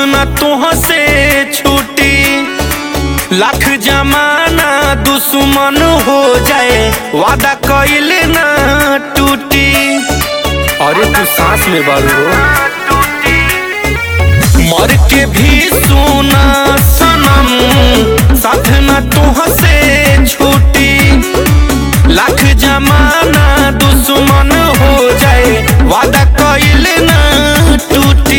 न तुह से छूटी लाख जमाना दुश्मन हो जाए वादा कइले ना टूटी अरे तू सांस में बारू हो मर के भी सुना सनम साथ न तुह से छूटी लाख जमाना दुश्मन हो जाए वादा कइले ना टूटी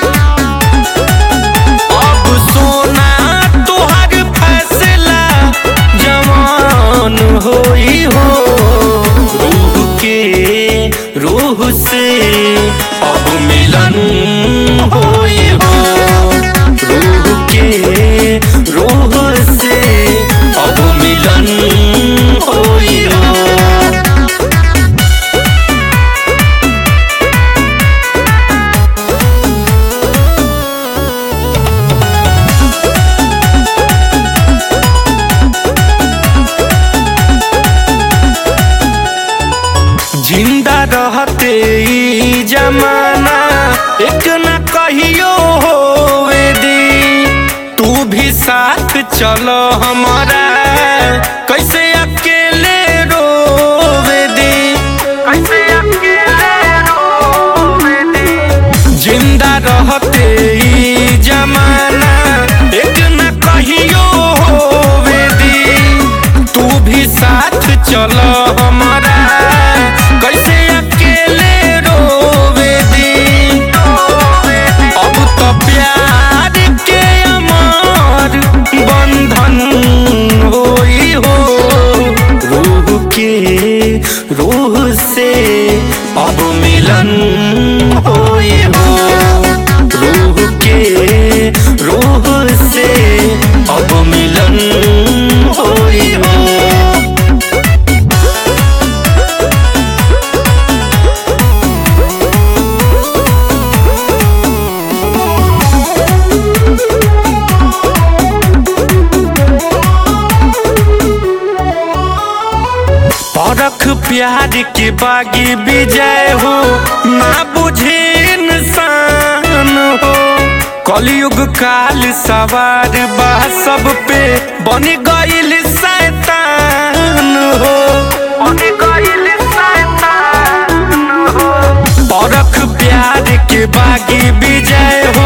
अब सोना तोहर फैसला जवान होई हो रूह के रूह से अब मिलन होई हो रूह के रूह से अब मिलन होई हो जिंदा रहते ई जमाना एक न कहियो होवे दी तू भी साथ चलो हमारा कैसे अकेले रोवे दी कैसे अकेले रोवे दी जिंदा रहते ई जमाना एक न कहियो होवे दी तू भी साथ चलो हमारा कैसे अकेले रोवे दी अब तो प्यार के अमर बंधन होई हो रूह के रूह से अब मिलन होई हो रूह के रूह से अब मिलन होई हो परख प्यार के बागी विजय हो ना बुझे इंसान हो कलयुग काल सवार बा सब पे बन गईल शैतान हो बन गईल शैतान हो परख प्यार के बागी विजय हो